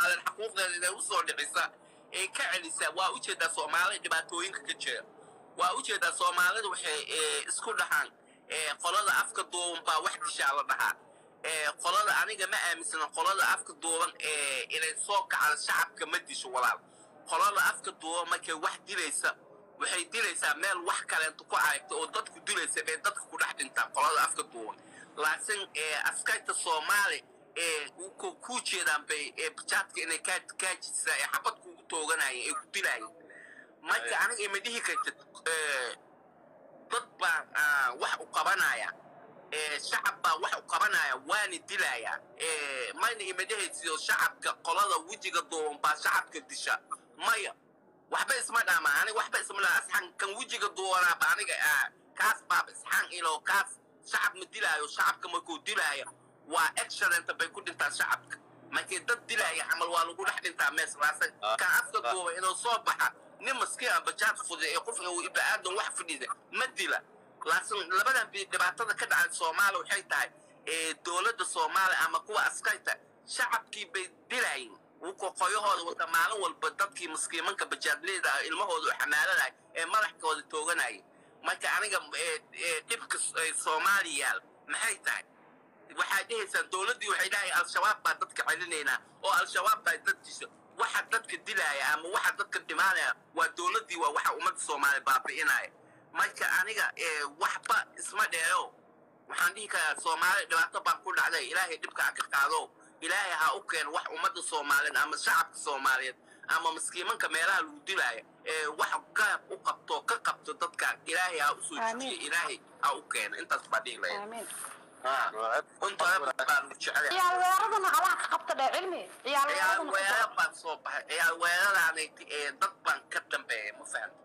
soomaaliyeed xaquuqdeeda inay usoo dhicisa ee ka celisa waa ujeedaa soomaalida dhibaatooyinka ka jira waa ujeedaa soomaalida waxay isku dhahaan qolada afka duuban baa wax dishaa la dhahaa qolada aniga ma aaminsana qolada afka duuban inay soo kacda shacabka ma disho walaal qolada afka duuban markay wax dilaysa waxay dilaysaa meel wax kaleento ku aragta oo dadku dilaysa bay dadka ku dhex dhintaa qolada afka duuban laakiin askarta soomaali ku jeedaan bay bajaadka inay kaajisaa ee xabad kugu tooganayeen ee ku dilaayeen marka aniga ima dhihi kartid dad baa wax u qabanaya shacab baa wax u qabanaya waana dilaya mayna ima dhehaysiyo shacabka qolada wejiga duuban baa shacabka disha maya waxba isma dhama aniga waxba isma dhama asxan kan wejiga duubanaaba aniga kaas baaba isxan ilo kaas shacab ma dilaayo shacabka markuu dilaayo waa excellent bay ku dhintaa shacabka markii dad dilaya camal waa lagu dhex dhintaa mees laasan kan afka duuba inuu soo baxa nin maskiin ah bajaad fuday ee qofka uu ibni aadan wax fadhida ma dila laakiin labadan dhibaatada ka dhacay soomaaliya waxay tahay dowladda soomaaliya ama kuwa askarta shacabkii bay dilayin qoyahooda wata maalin walba dadkii maskiimanka bajaadleyda ah ilmahooda u xamaalanay ee madaxkooda tooganaya marka aniga dhibka soomaaliya yaal maxay tahay waxaad dhehaysaan dowladdii waxay dhahay al-shabaab baa dadka celinaynaa oo al-shabaab baa dad disho waxa dadka dilaya ama waxa dadka dhimaanaya waa dowladdii waa waxa ummadda soomaaliya baabi'inaya marka aniga waxba isma dheero waxaan dhihi karaa soomaaliya dhibaato baan ku dhacday ilaahay dhibka ha ka qaado ilaahay ha u keeno wax ummadda soomaaliyeed ama shacabka soomaaliyeed ama maskiimanka meelaha lagu dilaayo ee wax gaab u qabto ka qabto dadka ilaahay ha usoo jijiyo ilaahay ha u keeno intaas baa dhihi lahayd ciyaal weeradana allah ka qabta dhee cilmi ciyaal ciyaal weeradana weerara baan soo baxay ciyaal weeraraanay ee dad baan ka dambeeyay ma fahamta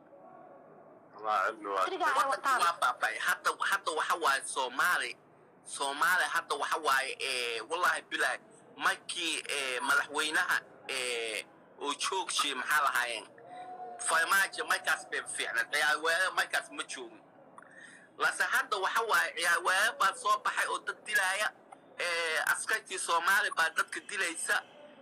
Siriga ay wataan. waa baabay hadda hadda waxa waaye soomaali soomaali hadda waxa waaye ee wallahi bilaay markii ee madaxweynaha ee oo joogshay maxaa lahaayeen farmaajo markaas bay fiicnaan ciyaal weerara markaas ma joogin lase hadda waxa waaye ciyaal weerar baa soo baxay oo dad dilaaya ee askartii soomaali baa dadka dilaysa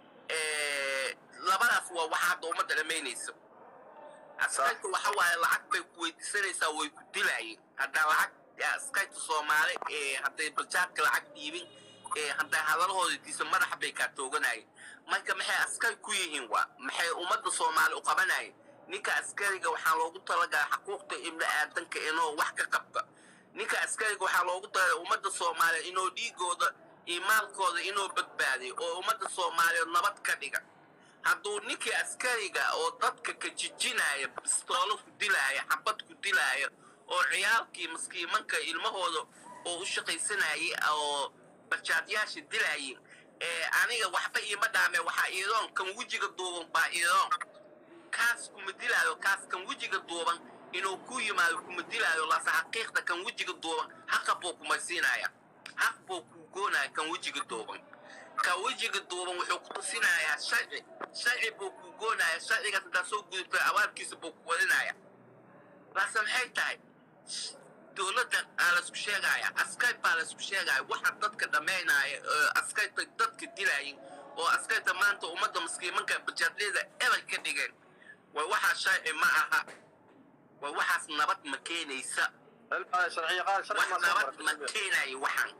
ee labadaas waa waxa hadda ummadda dhamaynaysa askarta waxa waaye lacag bay ku weydiisanaysaa way ku dilaayeen haddaa lacag askarta soomaali ee hadday bajaadka lacag dhiibin ee hadday hadalahooda diisa madaxa bay kaa tooganayeen marka maxay askar ku yihiin waa maxay ummadda soomaali u qabanayeen ninka askariga waxaa loogu talagalay xaquuqda ibni aadanka inuu wax ka qabta ninka askariga waxaa loogu talagalay ummadda soomaaliya inuu dhiigooda iyo maalkooda inuu badbaadiyo oo ummadda soomaaliyeed nabad ka dhiga hadduu ninkii askariga oo dadka ka jijinaya bistoolo ku dilaya xabad ku dilaya oo ciyaalkii maskiimanka ilmahooda oo u shaqaysanayay oo bajaadyaasha dilayeen ee aniga waxba iima dhaame waxaa iidoon kan wejiga duuban baa iidoon kaas kuma dilaayo kaas kan wejiga duuban inuu ku yimaado kuma dilaayo laase xaqiiqda kan wejiga duuban haqa buu kuma siinaya haq buu ku goonaya kan wejiga duuban ka wejiga duuban wuxuu ku tusinayaa sharci sharci buu ku goonaya sharcigaas haddaa soo gudubtay abaarkiisa buu ku wadinaya laase maxay tahay dowladda aa laisku sheegaya askar baa laisku sheegaya waxa dadka dhammaynaya askarta dadka dilayin oo askarta maanta ummadda maskiimanka bajaadleyda eber ka dhigeen way waxaa sharci ma aha way waxaas nabad ma keenaysa wax nabad ma keenayo waxaan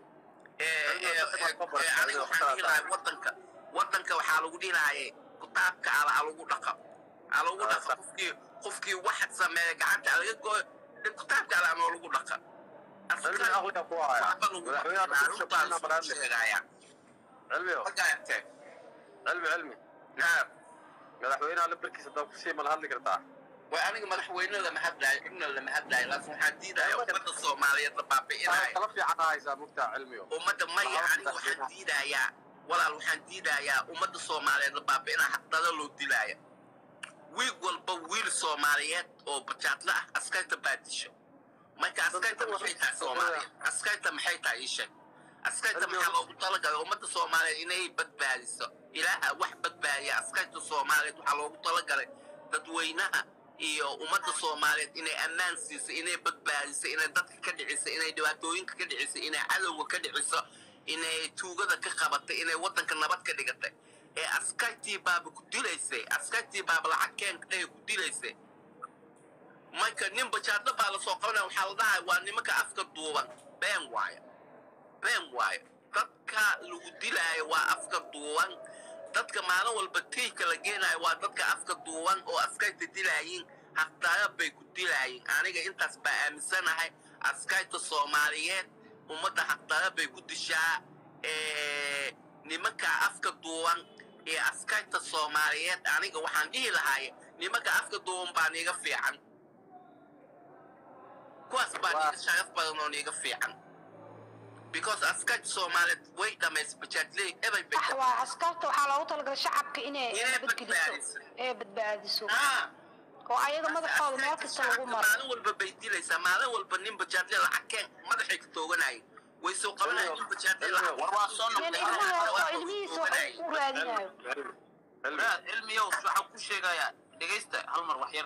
aniga waxaan dhihi lahay wadanka wadanka waxaa lagu dhihi lahaye kitaabka ala alagu dhaqa alagu dhaqa qofkii qofkii wax sameeya gacanta alaga gooyo kitaabka ala ama lagu dhaqa cilmi cilmi madaxweynaha lambarkiisa haddaa kusii mala hadli kartaa way aniga madaxweyne lama hadlaayo cidna lama hadlaayo laakiin waxaan diidaya ummadda soomaaliyeed la baabi'inayo kala fiican haysaa mugtaa cilmiyo ummadda maya aniga waxaan diidayaa walaal waxaan diidayaa ummadda soomaaliyeed la baabi'inaya hadada loo dilaaya wiig walba wiil soomaaliyeed oo bajaadla ah askarta baa disha marka askarta maxay tahay soomaaliya askarta maxay tahay ii sheeg askarta maxaa loogu talagalay ummadda soomaaliyeed inay badbaadiso ilaaha wax badbaadiya askarta soomaaliyeed waxaa loogu talagalay dadweynaha iyo ummadda soomaaliyeed inay ammaan siiso inay badbaadiso inay dadka ka dhiciso inay dhibaatooyinka ka dhiciso inay cadowga ka dhiciso inay tuugada ka qabatay inay waddanka nabad ka dhigatay ee askartii baaba ku dilaysay askartii baaba lacag keenka dhahe ku dilaysay marka nin bajaadla baa lasoo qabanaya waxaa la dhahay waa nimanka afka duuban been waayo been waayo dadka lagu dilaayo waa afka duuban dadka maalin walba tiika la geenayo waa dadka afka duuban oo askarta dilaayiin haqdaaya bay ku dilaayiin aniga intaas baa aaminsanahay askarta soomaaliyeed ummadda haqdaaya bay ku dishaa ee, nimanka afka duuban ee askarta soomaaliyeed aniga waxaan dhihi lahay nimanka afka duuban baa niga fiican kuwaas baa Waa- niga sharaf badan oo niga fiican because askarta soomaaliyeed way dhamays bajaadley ebay bay sax waa askarta waxaa loogu talagalay shacabka inay Inay nabadgeliso badbaadiso. ee badbaadiso Ah, oo ayaga madaxooda meel askarta kasta lagu shacabka maro maalin walba bay dilaysaa maalin walba nin bajaadle lacag keen madaxay ka tooganayeen way soo qabanayeen nin bajaadle lacag war waa soo nin noqday ilmaha waa oo ilmihiisa wax tooganayeen. u raadinayo walaal cilmiyow waxaan ku sheegayaa dhegaysta hal mar wax yar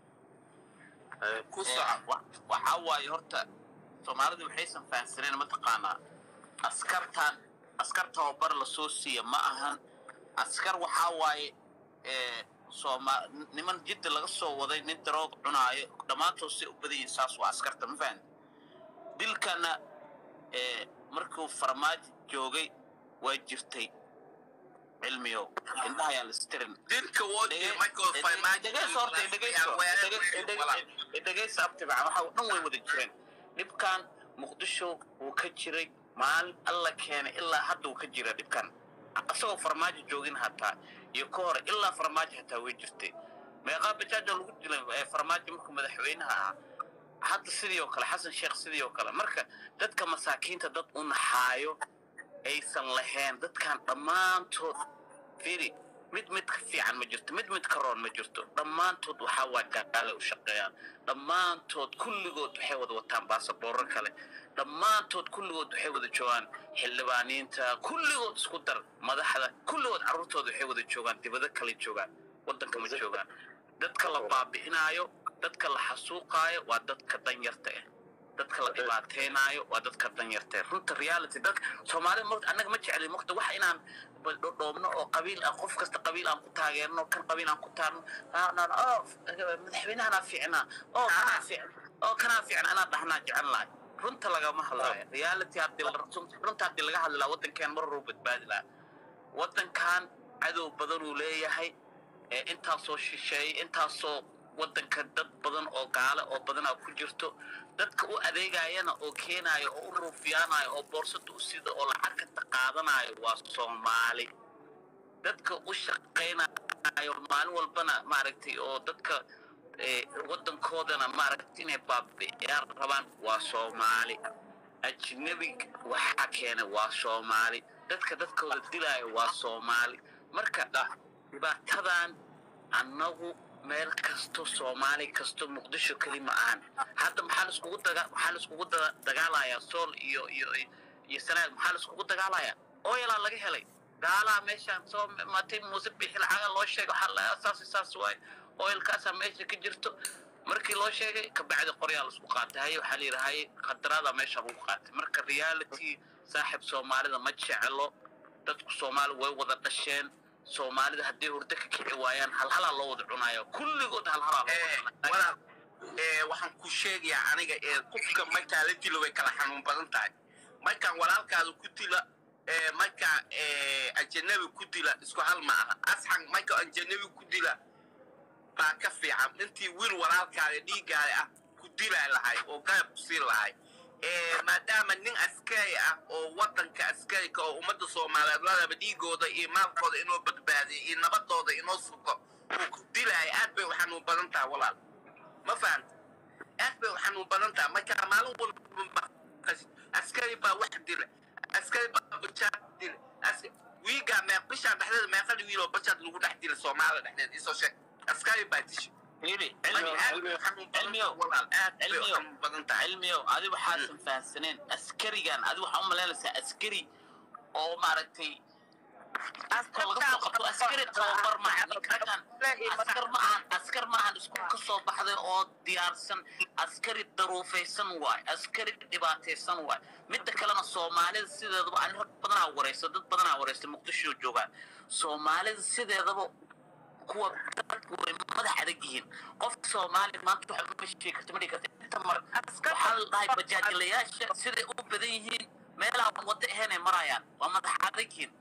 ku Ee, soco wa- waxaa waaye horta soomaalidu waxaysan fahansaneen mataqaanaa askartan askar tababar lasoo siiya ma ahan askar waxaa waaye ee, sooma niman jidda laga soo waday nin daroog cunaayo dhammaantood say u badan yihiin saas waa askarta ma fahan dilkana ee, markuu farmaajo joogay waa jirtay cilmiyow indhaha ayaa la istirin dilka woodii michael dhegeysa abtibca waxa dhan way wada jireen dhibkan muqdisho wuu ka jiray maalin alla keenay ilaa hadda wuu ka jira dhibkan asagoo farmaajo joogin hataa iyo ka hore ilaa farmaajo hataa way jirtay meeqaa bajaajo lagu dilay ee farmaajo markuu madaxweynaha ahaa hadda sidii oo kale xasan sheekh sidii oo kale marka dadka masaakiinta dad u naxaayo aysan lahayn dadkan dhammaantood firi mid mid ka fiican ma jirto mid mid ka roon ma jirto dhammaantood waxaa waa gaale u shaqeeyaan dhammaantood kulligood waxay wada wataan baasaboorro kale dhammaantood kulligood waxay wada joogaan xildhibaaniinta kulligood isku dar madaxda kulligood carruurtooda waxay wada joogaan dibado kale joogaan waddanka ma joogaan dadka la baabi'inaayo dadka la xasuuqaayo waa dadka danyarta ah dadka la dhibaataynaayo waa dadka danyarta ah runta reality dadka soomaalida mota annaga ma jecli mota wax inaan dhoobno oo qabiil ah qof kasta qabiil aan ku taageerno kan qabiil aan ku taarno oo madaxweynahanaa fiicnaa oo kanaa fiican oo kanaa fiican anaa dhahnaa jecel lahay runta lagama hadlaayo reality haddii la runta haddii laga hadli lahaa waddankeen mar horuu badbaadi lahaa waddankan cadow badan uu leeyahay ee intaasoo shisheeyey intaasoo waddanka dad badan oo gaale oo badanaa ku jirto dadka u adeegayana oo keenayo oo u ruufiyaanayo oo boorsada u sida oo lacagta qaadanayo waa soomaali dadka u shaqaynayo maalin walbana maaragtay oo dadka waddankoodana maaragtay inay baabi'iyaan rabaan waa soomaali ajnabi waxaa keenay waa soomaali dadka dadkooda dilaayo waa soomaali marka dhibaatadan annagu meel kasto soomaali kasto muqdisho keli ma ahan hadda maxaa laiskugu daga maxaa laiskugu dagaalayaa sool iyo iyo iyo sanaag maxaa laiskugu dagaalayaa oyalaa laga helay gaalaha meeshaan soo matay muuse bixi lacaga loo sheegay waxaa la saas saas waay oyalkaasaa meesha ka jirto markii loo sheegay kabacdi qoryaa laisku qaatay haye waxaa la yidhi haye khadaraada meesha lagu qaatay marka reality saaxib soomaalida ma jeclo dadku soomaali way wada dhasheen soomaalida hadday hurdo ka kici waayaan halhalaa loo wada cunayo kulligood halhalaa walaal waxaan ku sheegayaa aniga ee qofka markaa la dilo way kala xanuun badan tahay markaan walaalkaada ku dila markaa ajanabi ku dila isku hal ma aha asxan marka ajanabi ku dila baa ka fiican intii wiil walaalkaada dhiiggaada ah ku dilaa lahay oo garab ku siin lahay maadaama nin askari ah oo waddanka askarika oo ummadda soomaaliyeed ladaba dhiigooda iyo maalkooda inoo badbaadiyo iyo nabadooda inoo sugo uu ku dilaayo aad bay u xanuun badan tahay walaal ma fahanta aad bay u xanuun badan tahay marka maalin walba askari baa wax dila askari baa bajaad dila wiigaa mee bishaan dhexdeeda meeqadhi wiiloo bajaad lagu dhex dila soomaalida dhexdeeda isoo sheeg askari baa disha cilmiyow adi waxaasan fahansaneen askarigan adi waxaa u malaynaysaa askari oo maaragtay aska laga soo qabto askari tababar maaha ninkan askar ma ahan askar maahan iskuul ka soo baxday oo diyaarsan askari daruufaysan waay askari dhibaataysan waay midda kalena soomaalida sideedaba ani rag badanaa wareysa dad badanaa wareysta muqdisho joogaan soomaalida sideedaba kuwa dadku way madax adag yihiin qofka soomaali maanta waxa ma sheegi karta ma dhigi karta inta mar waxaa la dhahay bajaajilayaasha siday u badan yihiin meelaha wada ahayn ay marayaan waa madax adag yihiin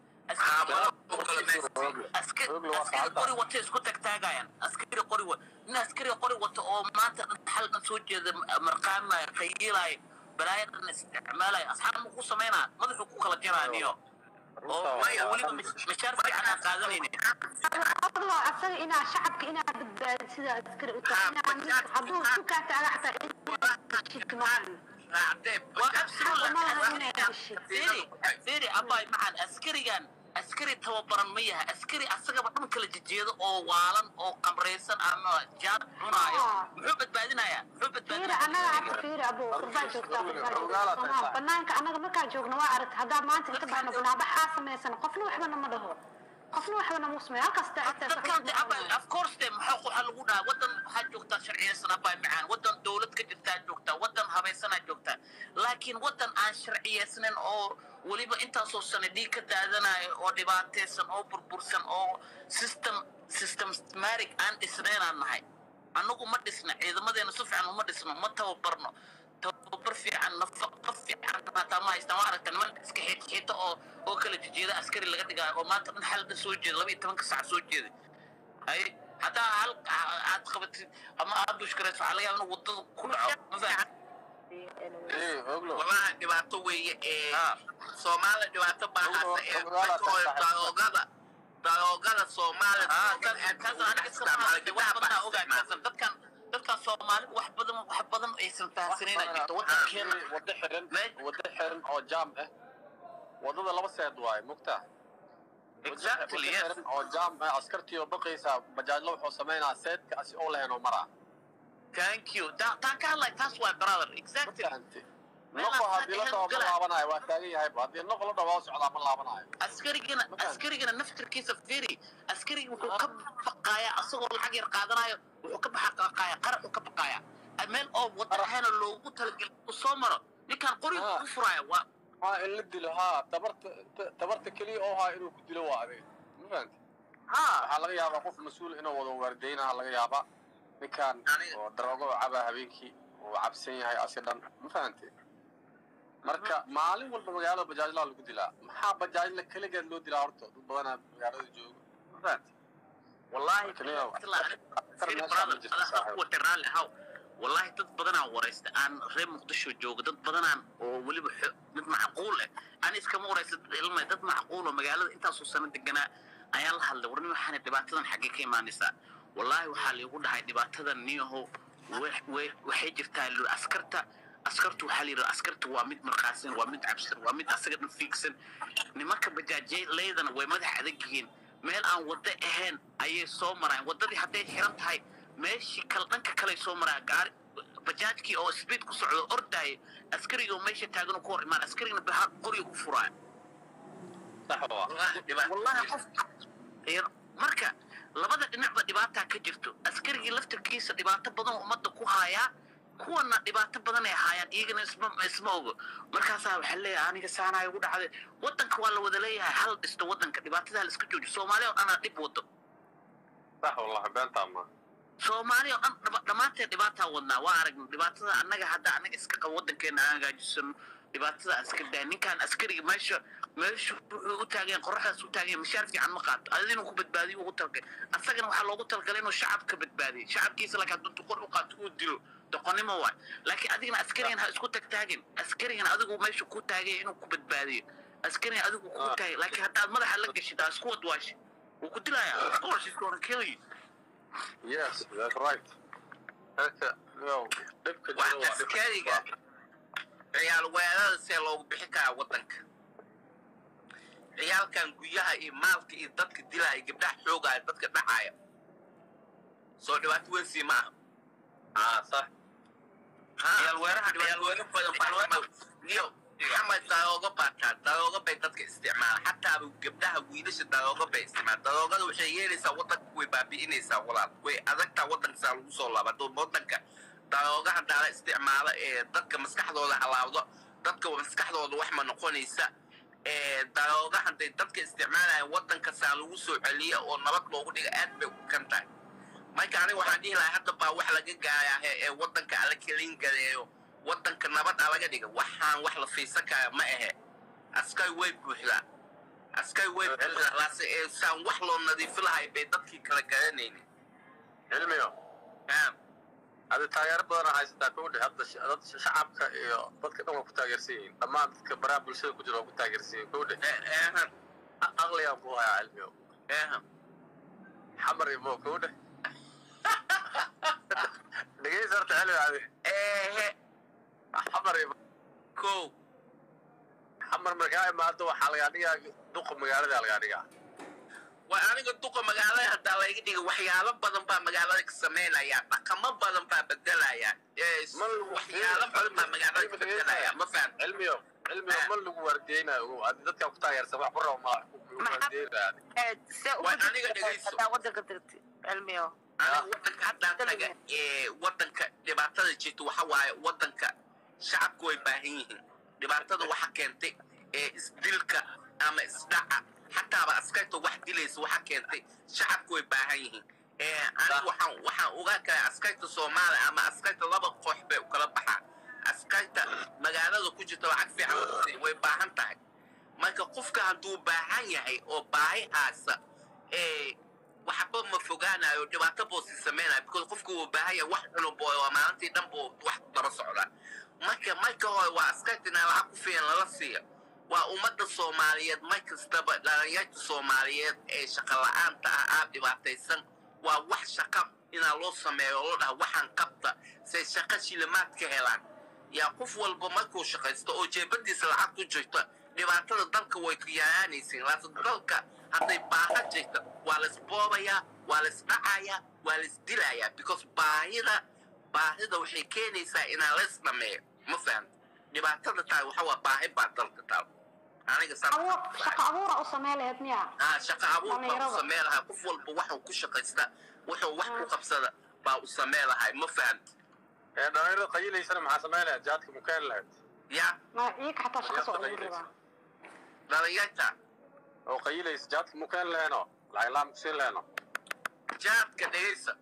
askari qori wata isku tagtaagayaan askari qori wa nin askari qori wata oo maanta xal dhan soo jeeda marqaamaya qayiilaya balaaya dhan isticmaalaya asxaab ma ku samaynaa madaxuu ku kala jaraniyo oo weliba mishaar fiican aan qaadanaynin adlo asaga inaa shacabka inaa badbaadi sida askari u tahay inaa mid hadduu isku kaa taaga xataa shidka maahan waa absolutely firi abay maxaan askarigan askari tababaran ma yahay askari asagaba dhan kala jejeedo oo waalan oo qamraysan ama jaad cunaayo muxuu badbaadinayaa muxuu fiiri annaga hadda fiiri abo qurbaa joogtaa qurbaa joogtaa banaanka annaga markaa joogno waa aragta haddaa maanta inta baxno banaabaxaa samaysan qofna waxbana ma dhaho qofna waxbana muu sameeyo halkaas dadkan de abay of course de maxaa waxaa lagu dhahaa wadan waxaa joogtaa sharciyeysan abay macaan wadan dowlad ka jirtaa joogtaa wadan habaysanaa joogtaa laakiin wadan aan sharciyeysnayn oo weliba intaasoo sane dhiig ka daadanayo oo dhibaataysan oo burbursan oo system systematic aan dhisnaynaan nahay annagu ma dhisna ciidamadeena si fiican uma dhisno ma tababarno tababar fiican nafaqo fiican hataa ma haystaan waa aragta niman iska xiito oo oo kala jejeeda askari laga dhigaayo oo maanta dhan xalda soo jeeda laba iyo tobanka sac soo jeeda hay haddaa hal aad qabatid ama aad bushkarayso waxaa laga yaaba inuu wadada ku dhaco ma fahan walahi dhibaato weeye ee soomaaliya dhibaato baahasa ee daroogada daroogada soomaalida dadkan dadkan soomaalida wax badan wax badan aysan fahansanayna jirto wadankeena wada xiran wada xiran oo jaam ah wadada laba seed waaye mugtaa exactly yes xiran oo jaam ah askartii oo baqaysa bajaajlo wuxuu samaynaa seedkaasi oo lahayn oo maraa thank you taa taa ka hadlay taas waa brother exactly fahanti noqo haddii la dhawo ma laabanayo waa taagan yahayba haddii noqo la dhawo waa socdaa ma laabanayo askarigana askarigana naftirkiisa firi askarigi wuxuu ka baqaaya asagoo lacag yar qaadanayo wuxuu ka baqaaya qaraxuu ka baqaaya meel oo wada ahayna loogu talagelay uu soo maro ninkan qorigu ku furaya waa haa in la dilo haa tabarta tabarta keliya oo haa inuu ku dilo waa adeeg ma fahanti ha waxaa laga yaabaa qof mas-uul inuu wado waardeynaha laga yaabaa ninkan oo daroogo cabaa habeenkii uu cabsan yahay asi dhan ma fahanti marka maalin walba magaalada bajaajlaha lagu dilaa maxaa bajaajla keligeed loo dilaa horta dad badanaa magaalada jooga ma fahanti wallahi Kaliya- firi brother adaa ku raalli ahaw wallahi dad badanaa waraysta aan reer muqdisho jooga dad badanaan oo weliba xo- mid macquul ah ani iskama waraysta dad ilma dad macquul oo magaalada intaasoo sano deganaa ayaan la hadlay warni waxaana dhibaatadan xaggee ka imaanaysaa wallahi waxaa liigu dhahay dhibaatadan niyahow we- we- waxay jirtaa li askarta askartu waxaa la yidhi askarta waa mid markaasan waa mid cabsan waa mid asaga dhan fiigsan nimanka bajaajleydana way madax adag yihiin meel aan waddo ahayn ayay soo maraan waddadii hadday xiran tahay meeshii kale dhanka kale soo maraan gaari bajaajkii oo speed ku socdo ordaaya askarigii oo meesha taagan oo ku hor imaan askarigina bahar qoriga u furaayo sax waa wallahi qof yar- marka labada dhinacba dhibaataa ka jirto askarigii laftirkiisa dhibaato badan oo ummadda ku haayaa kuwana dhibaato badan ay haayaan iyagana isma isma ogo markaasaa waxaa leeyahay aniga saanaa igu dhacday wadanka waa la wada leeyahay hal dhisto wadanka dhibaatadaa la iska joojiyo soomaaliya oo dhanaa dhib wado sax wallahi beentaa ma soomaaliya oo dhan dhaba- dhammaanteen dhibaataa wadnaa waa aragna dhibaatada annaga hadda annaga iska qabo wadankeena aan hagaajisano dhibaatada askar daa ninkaan askariga meesha meesha wuxuu u taageen qoraxdaas u taageen mishaar fiican ma qaato adin inuu ku badbaadiyo ugu talgalay asagana waxaa loogu talgalay inuu shacabka badbaadiyo shacabkiisa laakiin hadduu duqor u qaato uu dilo doqonnimo waay laakiin adigana askarigan ha isku tagtaagin askarigan adigu meesha ku taagay inuu ku badbaadiyo askarigan adigu ku taagay laakiin haddaad madaxa la gashid aa isku wadwaashi wuu ku dilayaa of course he's gonna kill you yes that's right marka yo dhibka waa jiro waa askariga ciyaal weerada see loogu bixi karaa wadanka ciyaalkan guryaha iyo maalka iyo dadka dilaya gabdhaha xoogaya dadka dhacaya soo dhibaato weyn sii maaha ah sax Ha, Ciyaal weeraha- dhibaato ciyaal weyn badan baa iyo xamad darooga baataa darooga bay dadka isticmaala xataa gabdhaha wiilasha darooga bay isticmaala daroogada waxay yeelaysaa wadanka way baabi'inaysaa walaal way adagtaa wadankasaa lagu soo laaba dad wadanka darooga hadaa la isticmaalo ee dadka maskaxdooda halaawdo dadka maskaxdooda wax ma noqonaysa ee darooga hadday dadka isticmaalaya wadankasaa lagu soo celiya oo nabad loogu dhiga aad bay u kan tahay marka aniga waxaan dhihi lahaa hadda baa wax laga gaayaa ee wadanka ala kelin gareeyo wadanka nabad a laga dhiga waxaan wax la fiisan kara ma ahe askari way buuxdaa askari way buuxdaa laase ee saan wax loo nadiifi lahay bay dadkii kala garanaynin cilmiyo hada taageero badan haysataa kowdhe hadda sh- dad shacabka iyo dadka dhan waa ku taageersan yihiin dhammaan dadka baraha bulshada ku jira waa ku taageersan yihiin kowdhe eehan aqligaan ku hayaa cilmiyo eehan xamar iyo mo kowdhe dhegeysa horta cilmi adi eehe xamar iyo kow xamar markaa imaado waxaa lagaa dhigaa duqa magaalada lagaa dhigaa waa aniga duqa magaalada haddaa layga dhiga waxyaalo badan baa magaalada ka samaynaya dhaqamo badan baa bedelaya ee s- Ma lagu- waxyaalo badan baa magaalada ka bedelaya ma faham cilmiyo cilmiyo ma lagu waardeynayo ogow adi dadkaa ku taageersan wax ku rabo ma lagu waardeynaya Waa aniga dhegeyso. wadanka dirti cilmiyo aniga wadanka haddaan taga ee wadanka dhibaatada jirta waxa waaye wadanka shacabku way baahan yihiin dhibaatada waxa keentay ee isdilka ama isdhaca xataaba askarta wax dilaysa waxa keentay shacabku way baahan yihiin ee aniga waxaan waxaan ogaan karaa askarta soomaaliya ama askarta laba koox bay u kala baxaan askarta magaalada ku jirta lacag fiican wadaysay way baahan tahay marka qofka hadduu baahan yahay oo baahi haasa ee waxba ma fogaanayo dhibaato buu si samaynayo because qofku wuu baahan yahay wax cunub oo maalintii dhan buu wax daba socdaa marka marka hore waa askartina lacag ku filan lala siiyo waa ummadda soomaaliyeed mar kastaba dhalinyarta soomaaliyeed ee shaqa la'aanta ah aad dhibaataysan waa wax shaqa inaa loo sameeyo oo loo dhaha waxaan qabta say shaqa shilimaad ka helaan yaa qof walba markuu shaqaysto oo jeebadiisa lacag ku jirta dhibaatada dalka way ku yaraanaysiin laakiin dalka hadday baaha jirta waa la isboobayaa waa la isdhacayaa waa la isdilayaa because baahida baahida waxay keenaysaa inaa la isdhameeyo ma fahamta dhibaatada tahay waxa waa baahi baa dalka taal aniga abuur shaqo abuura u samey lahayd miya ah shaqa abuur baa u Dhalinyarada. samee lahaa qof walba waxuu ku shaqaysta wuxuu wax ku qabsada baa u samee lahay ma fahamta ee dhalinyarada qayilaysana maxaa samaynaya jaadka mukaan lahayd yaa ma iyaga xataa shaqo soo ugu rabaa dhalinyarta oo qayilaysa jaadka mukaan lahayno lacag laan kusiin lahayno jaadka dhegaysa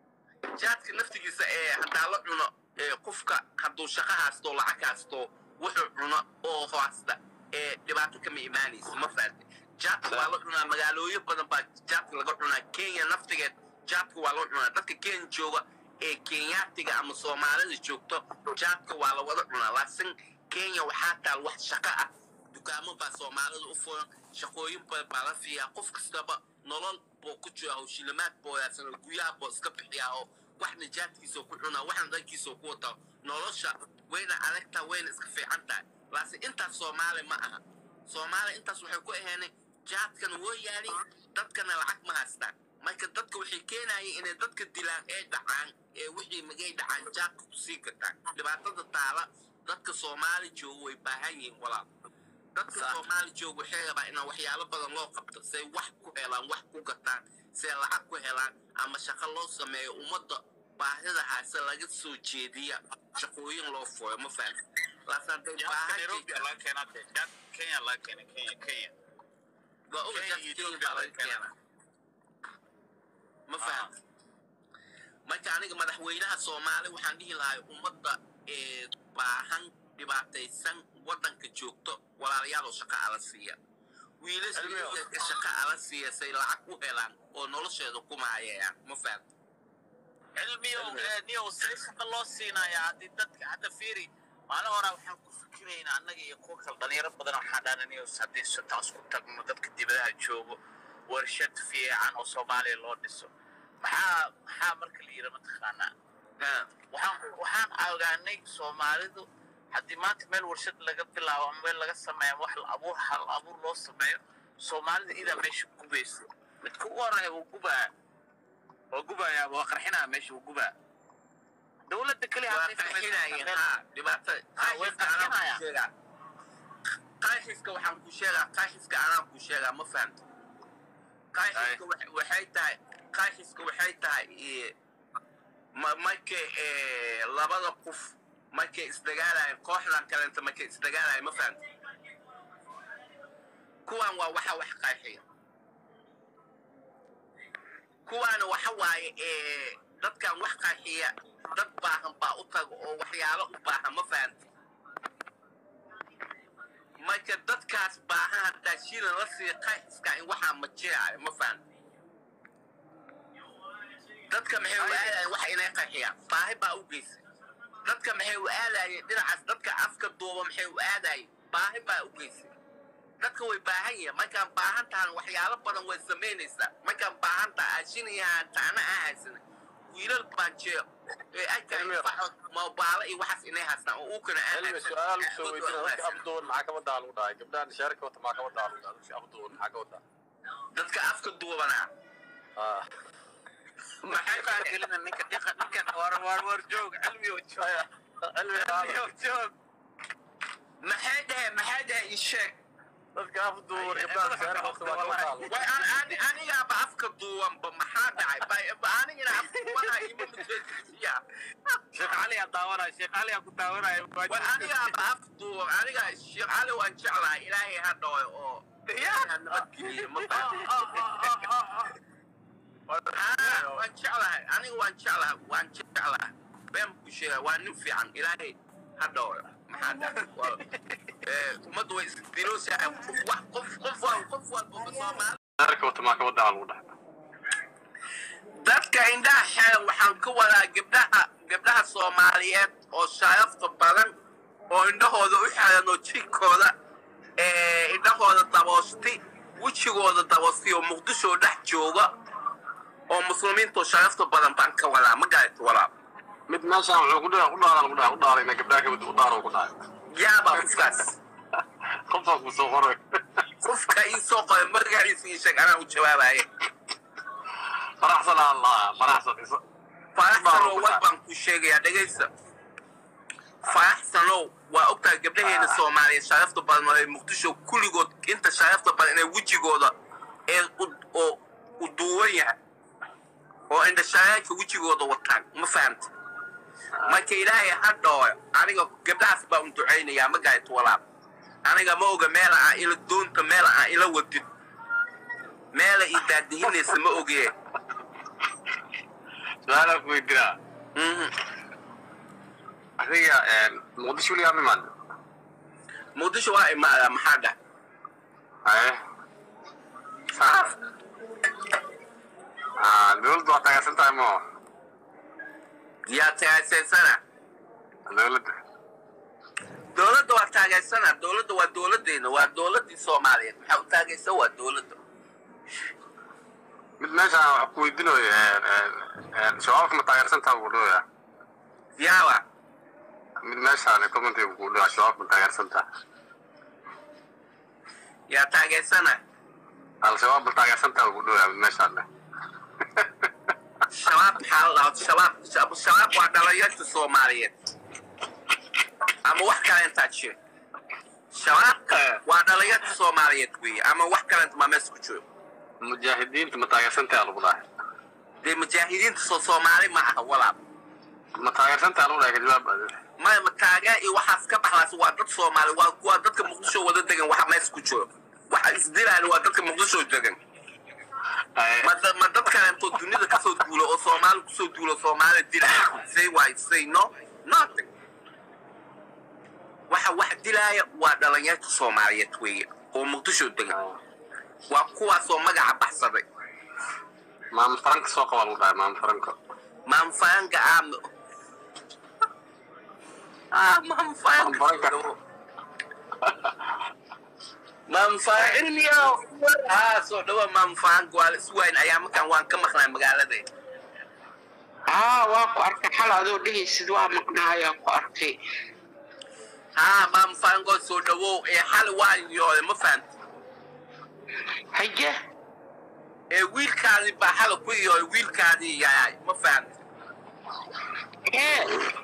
jaadka naftigiisa ee haddaa la cuno ee qofka hadduu shaqo haasto lacag haasto wuxuu cuno oo hoasta ee dhibaato kama imaanaysa ma fahamta jaadka waa la cunaa magaalooyin badan baa jaadka laga cunaa kenya naftigeed jaadka waa la cunaa dadka kenya jooga ee kenyaatiga ama soomaalida joogto jaadka waa la wada cunaa laakiin kenya waxaa taal wax shaqo ah dukaamo baa soomaalida u furan shaqooyin badan baa la fiiyaa qof kastaba nolol buu ku jira oo shilimaad buu yaasana guryaha buu iska bixiyaa oo waxna jaadkiisa ku cunaa waxna dhankiisa ku wataa nolosha wayna adagtaa wayna iska fiican tahay laakiin intaas soomaali ma aha soomaali intaas waxay ku aheenay jaadkana woo yaali dadkana lacag ma haystaan marka dadka waxay keenayeen inay dadka dilaan ee dhacaan ee wixii magay dhacaan jaadka ku sii gataan dhibaatada taala dadka soomaali jooga way baahan yihiin walaal dadka soomaali jooga waxay rabaa inaan waxyaalo badan loo qabto say wax ku helaan wax ku gataan say lacag ku helaan ama shaqo loo sameeyo ummadda baahida haase laga soo jeediya shaqooyin loo furo ma fahmi laakiin hadday jaadka baahan nairobi jirta laga keenaa dee jaad kenya laga keenay kenya kenya waa oga Kenya jaadka iyo Kenya Ethiopia baa laga laga keenaa. keenaa ma fahamti marka aniga madaxweynaha soomaali waxaan dhihi lahay ummadda ee baahan dhibaataysan waddanka joogto walaalayaaloo shaqa ala siiya wiilasha Cilmiyo. yaryarka shaqa ala siiya say lacag ku helaan oo nolosheeda ku maayayaan ma fahamti cilmiyo eh, niyow see shaqa loo siinaya haddii dadka hadda fiiri maalin horaa waxaan ku fikiraynaa annaga iyo kuwa kale dhalinyaro badan waxaan dhaana niyows haddii sotaan isku tagno dadka dibadaha joogo warshad fiican oo soomaaliya loo dhiso maxaa maxaa marka la yidhi mataqaanaa Ha, waxaan waxaan ogaanay soomaalidu haddii maanta meel warshad laga bilaabo ama meel laga sameeyo ama wax la abuur hal abuur loo sameeyo soomaalida idaa meesha gubayso midka ugu horreeya wuu gubaa waa gubayaa waa qarxinaa meesha wuu gubaa dowladda keliya waa hadday samayso qarxinayeen meel- ha dhibaato Ha, way qarxinayaan. qaaxiska waxaan ku sheegaa qaaxiska anaan ku sheegaa ma fahamta qaaxiska wa- waxay tahay qaaxiska waxay tahay eh, ma- markay eh, labada qof markay isdagaalayan kooxdan kalenta markay isdagaalayan ma fahamta kuwan waa waxa wax qaaxiya kuwaana waxa waaye eh, dadkan wax qaaxiya dad baahan baa u taga oo waxyaalo u baahan ma fahamta marka dadkaas baahan hataa shiilan la sii qaaxiska in waxaa ma jiraayo ma fahamta dadka maxay u aadayeen wax inay qaxiyaan baahi baa u geysay dadka maxay u aadayeen dhinacaas dadka afka duuba maxay u aadayeen baahi baa u geysay dadka way baahan yihiin markaan baahan tahan waxyaalo badan way samaynaysaa markaan baahan taha aashinayahan taana aan haysan wiilal baan jee ee arkayo faxod moobaalo iyo waxaas inay haystaan oo uu kana aan cilmi haysan. su-aal soo Awood weydiina aan dadka haysan. afduwan maxaa ka wadaa lagu dhahay gabdhahan shaarka wata maxaa ka wadaa lagu dhahay dadka afduwan maxaa ka wadaa dadka afka duubanaa Ah. maxay Waxaan gelina ninka dhiqa ninkan war war war joog cilmi oo joog cilmi cilmi oo joog maxay dhaheen maxay dhaheen ii sheeg dadka afduwan gabdhahan shaarka wata maxaa ka wadaa lagu way an an anigaaba afka duubanba maxaa dhacay Bay- ba- anigana afka duubanaha ima mujeedisiya sheekh cali aa daawanaya sheekh cali aa ku daawanaya way anigaaba af duuban aniga sheekh cali waan jeclahay ilaahay ha dhooyo oo ilaahay ha nabadgeliyo ma fahamtay Ah, waan jeclahay aniga waan jeclahay waan jeclahay been ku sheega waa nin fiican ilaahay ha dhooyo maxaa dhacay Waa- ee, ummaddu way isdiloosahay qof wax qof qof wal qof walba soomaali shaarka wata maxaa ka wadaa lagu dhahay dadka indhaha xeelan waxaan ka wadaa gabdhaha gabdhaha soomaaliyeed oo sharafta badan oo indhahooda u xeelan oo jirkooda ee, indhahooda daboosti wejigooda daboosti oo muqdisho dhex jooga oo muslimiinta oo sharafta badan baan ka wadaa ma garata walaal mid meeshaan wuxuu ku dhahay u dhaara lagu dhahay u dhaara ina gabdhaha ka wada u dhaara ku dhahay yaaba qofkaas qofaa ku soo qoray qofka ii soo qoray magaciisa ii sheeg anaa u jawaabaye faraxsan allah faraxsan isa faraxsanow war baan ku sheegayaa dhegaysta faraxsanow waa ogtahay gabdhaheena soomaaliyeed sharafta badan oo ay muqdisho kulligood inta sharafta badan inay wejigooda ee u- oo u duuwan yahay oo indhashareerka wejigooda wataan ma fahamta marka ilaahay ha dhooyo aniga gabdhahaas baa un ducaynayaa ma garata walaal aniga ma oga meela aan ila doonta meela aan ila wadin meela ii daadihinaysa ma ogee su-aalaa ku weydiinaa Mhm. adiga muqdisho weligaa ma imaan muqdisho waa imaadaa maxaa dhah haye Ah, dowladda waa taageersan tahay mo yaa taageersana dowladda dowladda waa taageersana dowladda waa dowladdeena waa dowladdii soomaaliyeed maxaa u taageersan waa dowladda mid meeshaan wax ku weydiinayo shabaabka ma taageersan tahay buu dhooya yaaba mid meeshaan commentiga buu dhooya shabaabka ma taageersan tahay yaa taageersana al-shabaab ma taageersan tahay buu dhooya mid meeshaan leh shabaab maxaa la dhahaa shabaab shab- shabaab waa dhalinyarta soomaaliyeed ama wax kale intaa jir shabaabka waa dhalinyarta soomaaliyeed weeye ama wax kale inta maa meesha ku jiro mujaahidiinta ma taageersan tahay lagu dhahay dee mujaahidiinta soo soomaali ma aha walaal ma taageersan tahay lagu dhahay ka jawaab maya ma taageer iyo waxaas ka baxlaas waa dad soomaali waa kuwa dadka muqdisho wada degan waxa meesha ku jiro waxa isdilaan waa dadka muqdisho degan ma da- ma dad kale intoo dunida kasoo duulo oo soomaali kusoo duulo soomaali dilaya say why say no nothing waxa wax dilaaya waa dhalinyarta soomaaliyeed weeye oo muqdisho degan waa kuwaasoo magaca baxsaday maama faranka soo qaba lagu dhahay maama faranka maanfaanka aam ah maanfaanka Maanfaanka. maanfaanilmiyo haa soo dhawa maanfaanka waa la iswayn ayaa markaan waan ka maqnaa magaalada haa waa ku arkay xal adoo dhehaysid waa maqnaayaa ku arkay haa maanfaanko soo dhawow ee xal waan yoole ma fahanta haye ee wiilkaadii baa xala ku yoole wiilkaadii yaay ma fahanta ee